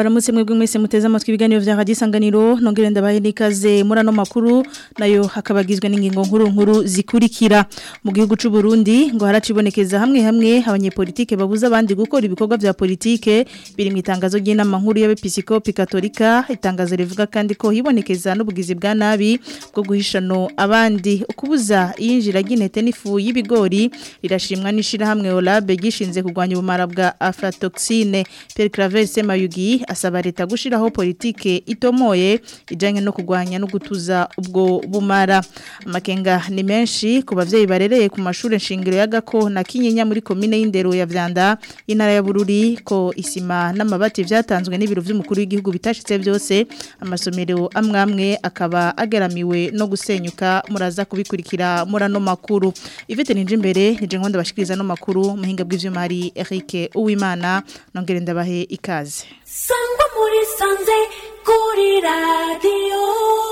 ndabaramutse mwebwe mwese muteze amatwi ibiganiro vya Radio Isanganiro nongere ndabahe nikaze muri ano makuru nayo hakabagizwe n'ingingo nkuru nkuru zikurikira mu gihugu c'u Burundi ngo haracibonekeza hamwe hamwe abanyepolitike babuza abandi gukora ibikorwa vya politike biri mu itangazo ry'inama nkuru y'abepiskopi katolika itangazo rivuga kandi ko hibonekeza n'ubugizi bwa nabi bwo guhishano abandi ukubuza yinjira ry'intete n'ifu y'ibigori rirashimwa n'ishira hamwe Olabe gishinze kugwanya ubumara bwa aflatoxine Pierre Claver Semayugi asaba leta gushiraho politike itomoye ijanye no kugwanya no gutuza ubwo bumara amakenga ni menshi ku bavyeyi barereye ku mashure shingiro ya Gako na Kinyinya muri commune y'Indero ya Vyanda intara ya Bururi ko isima n'amabati vyatanzwe n'ibiro vy'umukuru w'igihugu bitashitse byose amasomero amwe amwe akaba ageramiwe no gusenyuka muraza kubikurikira murano makuru Ivete ninje imbere nije nkonda bashikiriza no makuru muhinga bw'ivyuma hari Eric Uwimana nongere ndabahe ikaze sangwa muri sanze kuri radiyo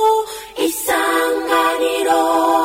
isanganiro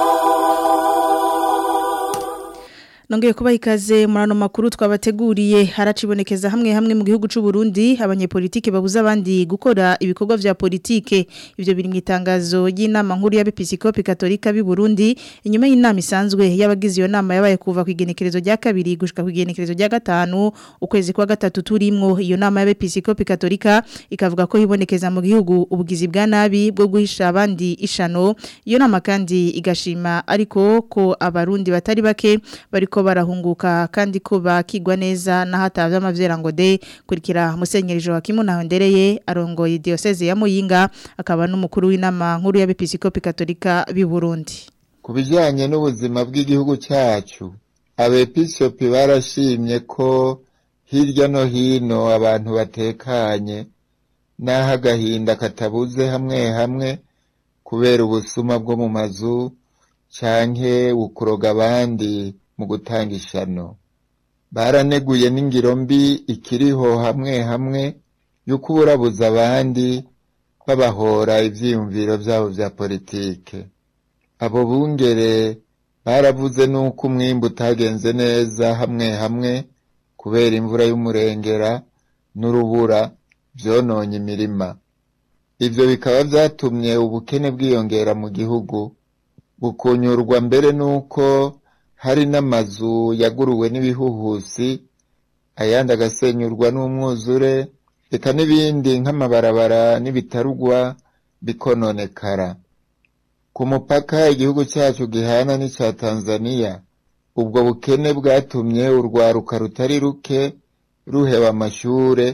Nongeye kuba ikaze murano makuru twabateguriye haracibonekeza hamwe hamwe mu gihugu c'u Burundi abanyepolitike babuza abandi gukora ibikorwa vya politike ivyo biri mu itangazo y'inama nkuru y'abepiskopi katolika b'i Burundi inyuma y'inama isanzwe y'abagize iyo nama yabaye kuva ku igenekerezo rya kabiri gushika ku igenekerezo rya gatanu ukwezi kwa gatatu turimwo iyo nama y'abepiskopi katolika ikavuga ko hibonekeza mu gihugu ubugizi bwa nabi bwo guhisha abandi ishano iyo nama kandi igashima ariko ko abarundi batari bake bariko barahunguka kandi ko bakigwa neza nahatavye amavyera ngo de kurikira musenyeri Joachim Nahondereye arongoye diocese ya Muyinga akaba n'umukuru w'inama nkuru y'abepiskopi katolika b'i Burundi ku bijyanye n'ubuzima bw'igihugu cyacu abepiskopi barashimye ko hirya no hino abantu batekanye n'aho agahinda katabuze hamwe hamwe kubera ubusuma bwo mu mazu canke ukuroga abandi mu gutanga ishano baraneguye n'ingiro mbi ikiriho hamwe hamwe yo kuburabuza abandi babahora ivyiyumviro vyabo vya politike abo bungere baravuze n'uko umwimbu utagenze neza hamwe hamwe kubera imvura y'umurengera n'urubura vyononye imirima ivyo bikaba vyatumye ubukene bwiyongera mu gihugu bukunyurwa mbere n'uko hari n'amazu yaguruwe n'ibihuhusi ayandi agasenyurwa n'umwuzure reka n'ibindi nk'amabarabara n'ibitarugwa bikononekara ku mupaka igihugu cyacu gihana n'icya tanzaniya ubwo bukene bwatumye urwaruka rutari ruke ruheba amashure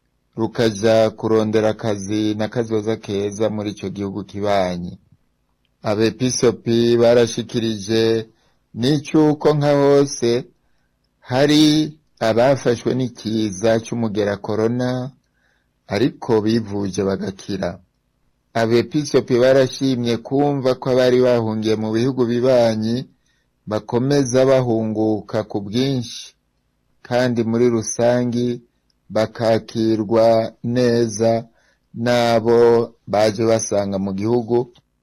rukaja kurondera akazi n'akazoza keza muri ico gihugu kibanyi abepisopi barashikirije n'icyuko nka hose hari abafashwe n'ikiza cy'umugera korona ariko bivuje bagakira abepisopi barashimye kumva ko abari bahungiye mu bihugu bibanyi bakomeza bahunguka ku bwinshi kandi muri rusangi bakakirwa neza n'abo baje basanga mu gihugu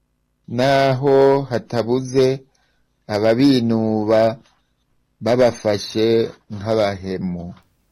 naho hatabuze ababinuba babafashe nk'abahemu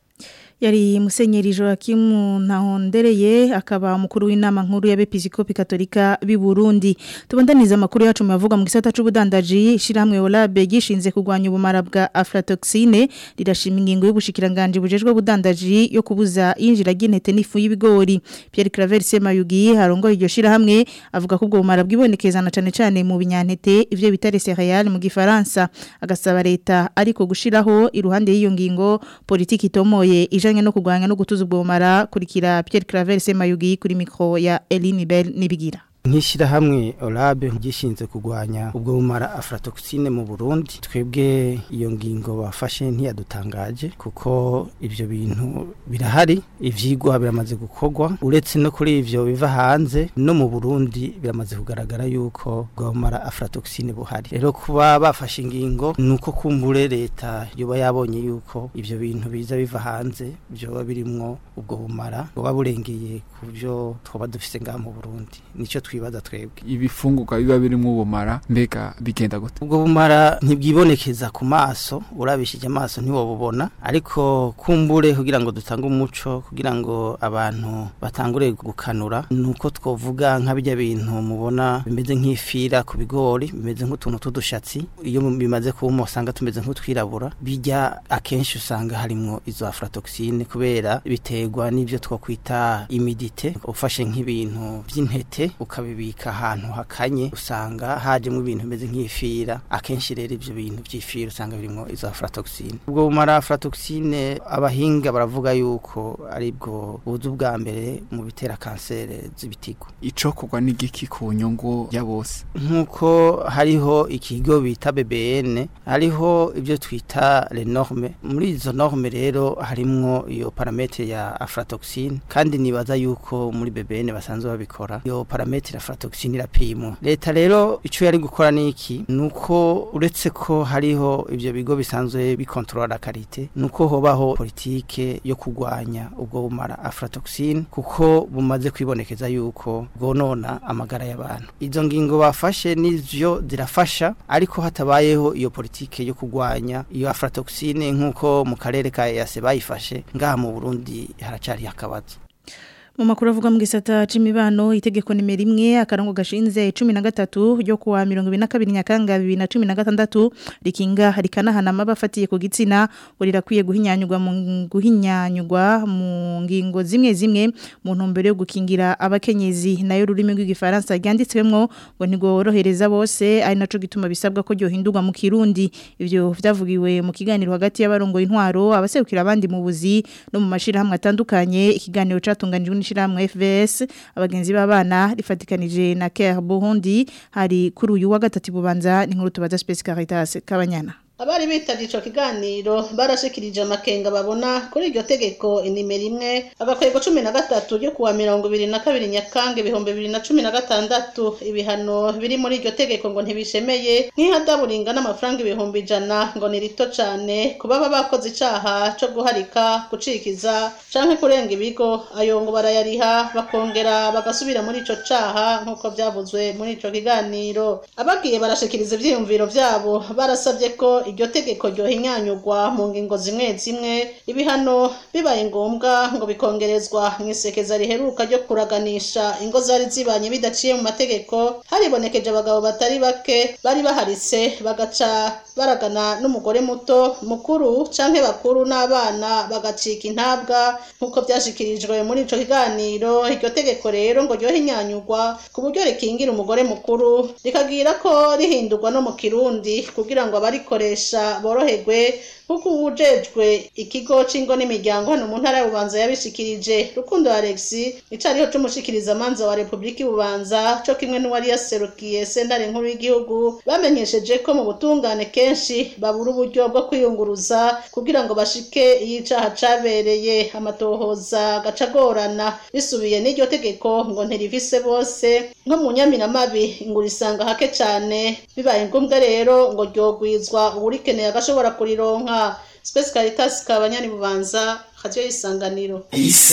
yari musenyeri Joachim Ntahondereye akaba umukuru w'inama nkuru y'abepiskopi katolika b'i Burundi tubandaniza amakuru yacu mavuga mu gisata c'ubudandaji shiramwe Olabe gishinze kugwanya ubumara bwa aflatoxine rirashima ingingo y'ubushikiranganje bujejwe budandaji yo kubuza injira ry'intete n'ifu y'ibigori Pierre Claver Semayugi harongoye iryo shirahamwe avuga ko ubwo bumara bwibonekezana cane cane mu binyantete ivyo bitare céréales mu gifaransa agasaba leta ariko gushiraho iruhande y'iyo ngingo politiki itomoye ija bijanye no kugwanya no gutuza ubwo bumara kurikira Pierre Claver Semayugi kuri micro ya Eline Bell nibigira nk'ishyirahamwe orabe gishinzwe kurwanya ubwo bumara aflatoxine mu burundi twebwe iyo ngingo bafashe ntiyadutangaje kuko ibyo bintu birahari ivyigwa biramaze gukorwa uretse no kuri ivyo biva hanze no mu burundi biramaze kugaragara yuko ubwo bumara aflatoxine buhari rero kuba bafashe ingingo ni uko kumbure leta yoba yabonye yuko ivyo bintu biza biva hanze vyoba birimwo ubwo bumara buba burengeye ku byo twaba dufise ngaha mu burundi nico twibaza twibaza twebwe ibifungurwa biba birimo ubumara mbega bigenda gute ubwo bumara ntibwibonekeza ku maso urabishije amaso ntiwobubona ariko kumbure kugira ngo dutange umuco kugira ngo abantu batangure gukanura nuko twovuga nka bijya bintu mubona bimeze nk'ifira ku bigori bimeze nk'utuntu tw'udushatsi iyo bimaze kuma usanga tumeze nk'utwirabura bijya akenshi usanga harimo izo aflatoxine kubera biterwa n'ibyo twakwita imidite ufashe nk'ibintu by'intete ukabibika ahantu hakanye usanga hajemo ibintu bimeze nk'ifira akenshi rero ibyo bintu by'ifira usanga birimo izo aflatoxine ubwo bumara aflatoxine abahinga baravuga yuko ari bwo buzu bwa mbere mu bitera kanseri z'ibitigo icokorwa n'igiki ku nyungu ya bose nk'uko hariho ikigo bita BBN hariho ibyo twita les normes muri izo norme rero harimwo iyo parametre ya aflatoxine kandi nibaza yuko muri BBN basanzwe babikora iyo parametre ya aflatoxine irapimwa leta rero ico yari gukora niki nuko uretse ko hariho ivyo bigo bisanzwe bikontrola la karite nuko hobaho politike yo kugwanya ubwo bumara aflatoxine kuko bumaze kwibonekeza yuko bwonona amagara y'abantu izo ngingo bafashe nivyo zirafasha ariko hatabayeho iyo politike yo kugwanya iyo aflatoxine nk'uko mu karere ka EAC bayifashe ngaha mu Burundi haracari akabazo mu makuru avuga mu gisata c'imibano itegeko nimero imwe akarongo gashinze 13 ryo kuwa 2022 nyakanga 2016 rikinga rikanahana mabafatiye ku gitsina urirakwiye guhinyanyurwa mu guhinyanyurwa mu ngingo zimwe zimwe mu ntumbero yo gukingira abakenyezi nayo rurimi rw'igifaransa ryanditswemwo ngo ntigorohereza bose ari naco gituma bisabwa ko ryohindurwa mu kirundi ivyo vyavugiwe mu kiganiro hagati y'abarongo intwaro abaserukira abandi mu buzi no mu mashirahamwe atandukanye ikiganiro catunganijwe n'ishiramwe FVS abagenzi b'abana rifatikanije na Care Burundi hari kuri uyu wa gatatu bubanza n'inkuru tubaza Space Caritas kabanyana abari bitavye ico kiganiro barashikirije amakenga babona kuri iryo tegeko inimero imwe agakwego cumi na gatatu ryo kuwa mirongo ibiri na kabiri nyakange ibihumbi bibiri na cumi na gatandatu ibihano biri muri iryo tegeko ngo ntibishemeye nk'ihadaburinga n'amafaranga ibihumbi ijana ngo ni rito cane ku baba bakoze icaha co guharika gucikiza canke kurenga ibigo ayo ngo barayariha bakongera bagasubira muri ico caha nk'uko vyavuzwe muri ico kiganiro abagiye barashikiriza ivyiyumviro vyabo barasavye ko iryo tegeko ryohinyanyurwa mu ngingo zimwe zimwe ibihano bibaye ngombwa ngo bikongerezwa mu isekeza riheruka ryo kuraganisha ingo zari zibanye bidaciye mu mategeko haribonekeje abagabo batari bake bari baharitse bagaca baragana n'umugore muto mukuru canke bakuru n'abana bagacika intabwa nk'uko vyashikirijwe muri ico kiganiro iryo tegeko rero ngo ryohinyanyurwa ku buryo rikingira umugore mukuru rikagira ko rihindurwa no mu kirundi kugira ngo abarikoresha boroherwe kuko uwujejwe ikigo c'ingo n'imiryango hano mu ntara y'ububanza yabishikirije rukundo alex icariho c'umushikiriza manza wa repubulika y'ububanza co kimwe n'uwari yaserukiye sentare nkuru y'igihugu bamenyesheje ko mu butungane kenshi babura uburyo bwo kwiyunguruza kugira ngo bashike iyo icaha cabereye amatohoza gaca agorana bisubiye n'iryo tegeko ngo ntirivise bose nko mu nyamiramabi ngo urisanga hake cane bibaye ngombwa rero ngo ryogwizwa uwurikeneye agashobora kurironka Space Caritas kabanyani bubanza radio isanganiro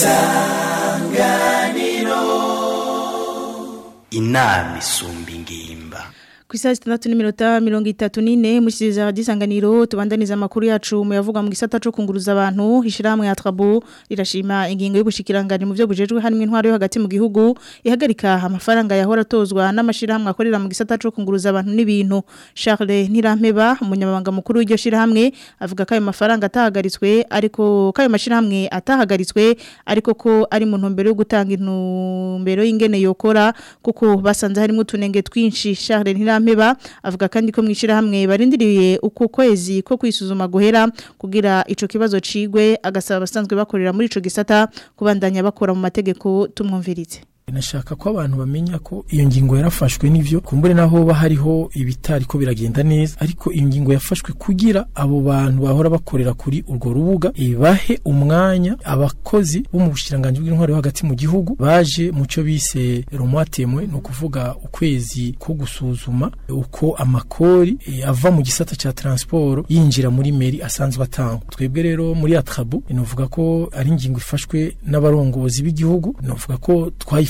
inama isumba ingimba ku isaha zitandatu n'iminota mirongo itatu n'ine mushyikiriza isanganiro tubandaniza amakuru yacu mu yavuga mu gisata cyo kunguruza abantu ishyirahamwe ya trabu rirashima ingingo y'ubushikiranganje mu byo bujejwe harimo intwaro yo hagati mu gihugu ihagarika amafaranga yahora atozwa n'amashyirahamwe akorera mu gisata cyo kunguruza abantu n'ibintu Charles Ntirampeba umunyamabanga mukuru w'iryo shyirahamwe avuga ko ayo mafaranga atahagaritswe ariko ko ayo mashyirahamwe atahagaritswe ariko ko ari mu ntumbero yo gutanga intumbero y'ingene yokora kuko basanze harimo utunenge twinshi Charles Ntirampeba avuga kandi ko mwishira hamwe barindiriye uko kwezi ko kwisuzuma guhera kugira ico kibazo cigwe agasaba abasanzwe bakorera muri ico gisata kubandanya bakora mu mategeko tumwumvirize nashaka ko abantu bamenya ko iyo ngingo yarafashwe n'ivyo kumbure naho ba hariho ibitari ko biragenda neza ariko iyo ngingo yafashwe kugira abo bantu bahora bakorera kuri urwo rubuga ibahe umwanya abakozi bo mu bushiranganje bw'intwaro yo hagati mu gihugu baje mu cyo bise romwatemwe no kuvuga ukwezi ko gusuzuma uko amakori e, ava mu gisata ca transport yinjira muri meri asanzwe atangwa twebwe rero muri atrabu inovuga ko ari ingingo ifashwe n'abarongozi b'igihugu inovuga ko twayifashe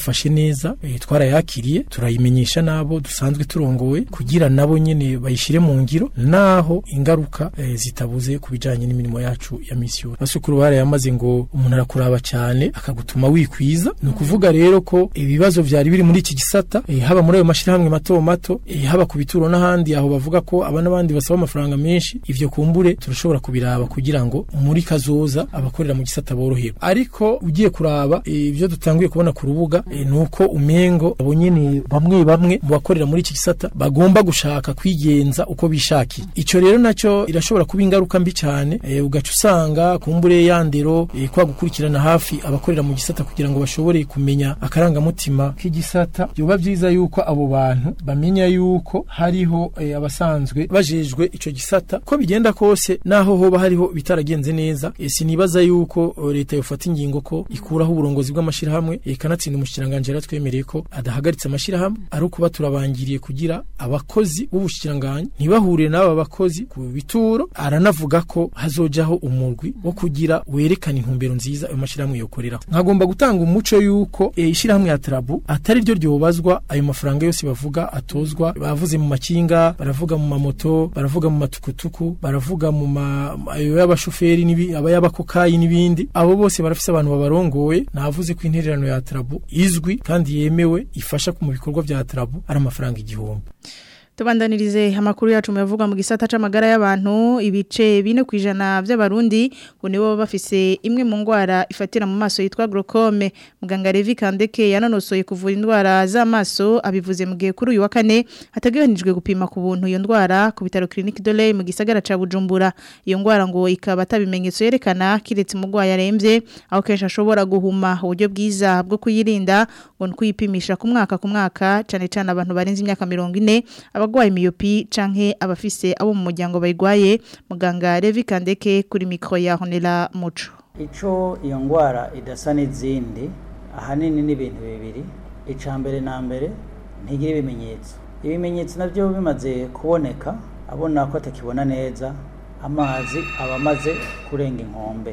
bayifashe neza eh, twarayakiriye turayimenyesha nabo dusanzwe turongoye kugira nabo nyene bayishire mu ngiro naho ingaruka eh, zitabuze ku bijanye n'imirimo yacu ya misi yose basukuru barayamaze ngo umuntu arakuraba cyane akagutuma wikwiza ni ukuvuga rero ko ibibazo vyari biri muri iki gisata eh, haba muri ayo mashirahamwe mato mato eh, haba ku bituro n'ahandi aho bavuga ko aba n'abandi basaba amafaranga menshi ivyo kumbure turashobora kubiraba kugira ngo muri kazoza abakorera mu gisata boroherwe ariko ugiye kuraba eh, ivyo dutanguye kubona ku rubuga eh, nuko umengo abo nyene bamwe bamwe mu bakorera muri iki gisata bagomba gushaka kwigenza uko bishakiye ico rero naco irashobora kuba ingaruka mbi cyane eh, ugaca usanga kumbure yandero eh, kwa gukurikirana hafi abakorera mu gisata kugira ngo bashobore kumenya akarangamutima k'igisata byoba vyiza yuko abo bantu bamenya yuko hariho eh, abasanzwe bajejwe ico gisata ko bigenda kose naho hoba hariho bitaragenze neza eh, sinibaza yuko eh, leta yofata ingingo ko ikuraho uburongozi bw'amashirahamwe eh, kanatsinda umushikiranganje yaratwemereye ko adahagaritse amashirahamwe ari ukuba turabangiriye kugira abakozi b'ubushikiranganje ntibahurire n'aba bakozi ku bituro aranavuga ko hazojaho umurwi wo kugira werekana intumbero nziza ayo mashirahamwe yokoreraho nkagomba gutanga umuco yuko eh, ishirahamwe ya Trabu atari ryo ryobazwa ayo mafaranga yose bavuga atozwa bavuze mu makinga baravuga mu mamoto baravuga mu matukutuku baravuga mu ma ayo y'abashoferi n'ibi aba y'abakokayi n'ibindi abo bose barafise abantu babarongoye navuze ko intererano ya Trabu izwi kandi yemewe ifasha mu bikorwa bya Trabu ari amafaranga igihumbi Tubandanirize amakuru yacu muyavuga mu gisata c'amagara y'abantu ibice bine kwijana by'abarundi ngo nibo bafise imwe mu ngwara ifatira mu maso yitwa glaucome muganga Levi Kandeke yanonosoye kuvura indwara z'amaso abivuze mu gihe kuri uyu wa kane hataganijwe gupima ku buntu iyo ndwara ku bitaro Clinique de l'Oeil mu gisagara ca Bujumbura iyo ngwara ngo ikaba atabimenyetso yerekana kiretse umugwayi aremvye aho kenshi ashobora guhuma uburyo bwiza bwo kuyirinda ngo nkuyipimisha ku mwaka ku mwaka cane cane abantu barenze imyaka 40 abagwaye myopi canke abafise abo mu muryango bayigwaye muganga Levi Kandeke kuri micro ya Honela Muco ico iyo ngwara idasa n'izindi ahanini ni ibintu bibiri ica mbere na mbere ntigira ibimenyetso ibimenyetso navyo bimaze kuboneka abona ko atakibona neza amazi aba amaze kurenga inkombe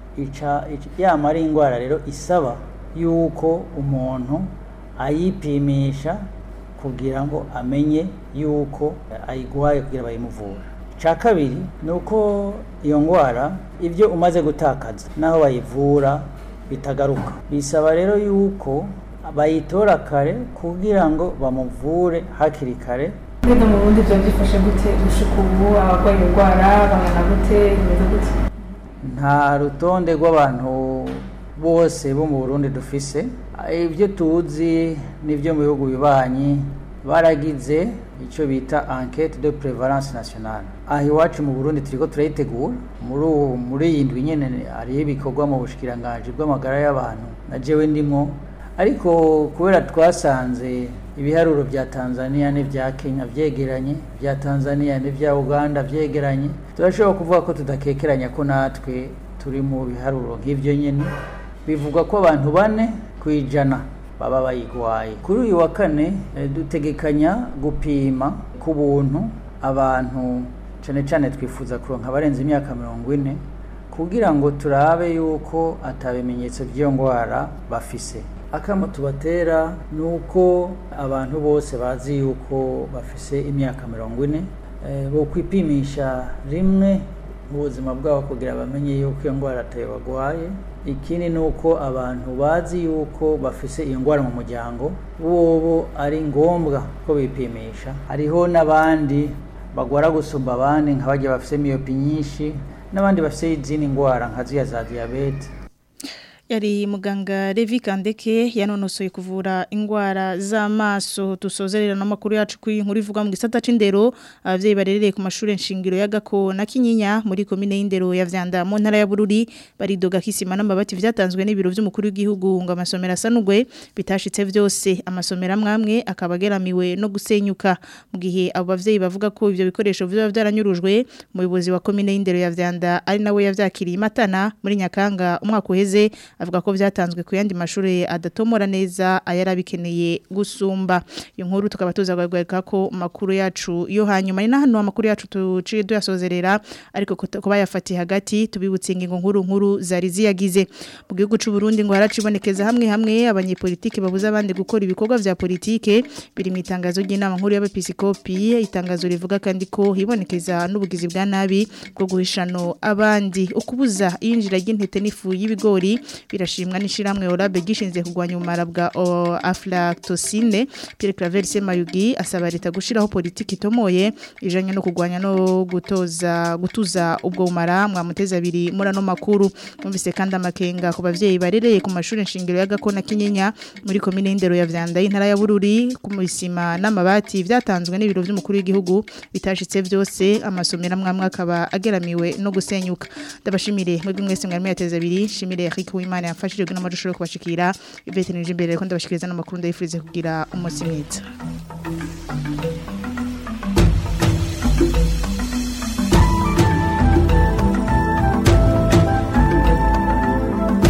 ica yama ari ingwara rero isaba yuko umuntu ayipimisha kugira ngo amenye yuko ayigwaye kugira bayimuvura icya kabiri ni uko iyo ndwara ibyo umaze gutakaza n'aho bayivura bitagaruka bisaba rero yuko bayitora kare kugira ngo bamuvure hakiri kare mbega mu bundi byo byifashe gute gushika ubu abarwaye indwara bangana gute bimeze gute nta rutonde rw'abantu bose bo mu burundi dufise ibyo tuzi n'ibyo mu bihugu bibanyi baragize icyo bita enquête de prévalence nationale aha iwacu mu burundi turiko turayitegura muri muri iyi ndwi nyene hariho ibikorwa mu bushikiranganji bw'amagara y'abantu na jewe ndimwo ariko kubera twasanze ibiharuro bya tanzania n'ibya kenya vyegeranye bya tanzania n'ibya uganda vyegeranye turashobora kuvuga ko tudakekeranya ko natwe turi mu biharuro nk'ivyo nyene bivugwa ko abantu bane ku ijana baba bayigwaye kuri uyu wa kane dutegekanya gupima ku buntu abantu cyane cyane twifuza kuronka abarenze imyaka mirongo ine kugira ngo turabe yuko atabimenyetso by'iyo ndwara bafise akamo tubatera ni uko abantu bose bazi yuko bafise imyaka mirongo ine bo kwipimisha rimwe mu buzima bwabo kugira bamenye yuko iyo ndwara atayo bagwaye ikindi ni uko abantu bazi yuko bafise iyo ndwara mu muryango bobo ari ngombwa ko bipimisha hariho n'abandi bagwara gusumba abandi nka bajya bafise miyopi nyinshi n'abandi bafise izindi ndwara nka ziya za diyabete yari muganga Levi Kandeke yanonosoye kuvura ingwara z'amaso tusozerera n'amakuru yacu kuri inkuru ivuga mu gisata c'indero abavyeyi barerereye ku mashure nshingiro ya Gako na Kinyinya muri komine y'indero ya Vyanda mu ntara ya Bururi baridoga kisima n'amabati vyatanzwe n'ibiro vy'umukuru w'igihugu ngo amasomero asanugwe bitashitse vyose amasomero amwamwe akabageramiwe no gusenyuka mu gihe abo bavyeyi bavuga ko ivyo bikoresho vyo vyaranyurujwe umuyobozi wa komine y'indero ya Vyanda ari nawe yavyakiriye matana muri Nyakanga umwaka uheze avuga ko vyatanzwe ku yandi mashuri adatomora neza ayarabikeneye gusumba iyo nkuru tukaba tuza kugaruka ko makuru yacu yo hanyuma ni nahano amakuru yacu tuciye duyasozerera ariko kuba yafatiye hagati tubibutse ingingo nkuru nkuru zari ziyagize mu gihugu cy'u Burundi ngo haracibonekeza hamwe hamwe abanyepolitike babuza abandi gukora ibikorwa vya politike biri mu itangazo ry'inama nkuru y'abepiskopi itangazo rivuga kandi ko hibonekeza n'ubugizi bwa nabi bwo guhishano abandi ukubuza iyinjira ry'intete n'ifu y'ibigori birashimwa n'ishiramwe Orabe gishinze kugwanya umara bwa o, aflatoxine Pierre Claver Semayugi asaba leta gushiraho politiki itomoye ijanye no kugwanya no gutoza gutuza ubwo umara mwamuteza abiri murano makuru numvise kandi amakenga ku bavyeyi barereye ku mashuri nshingiro ya Gakona Kinyinya muri komine y'indero ya Vyanda y'intara ya Bururi ku misima n'amabati vyatanzwe n'ibiro vy'umukuru w'igihugu bitashitse vyose amasomero amwe akaba ageramiwe no gusenyuka ndabashimire mwebwe mwese mwari mwateza abiri shimire Eric Uwimana yafashije guna amajusho kubashikira Yvette Nije imbere ko ndabashikiriza n'amakuru ndayifurize kugira umunsi mwiza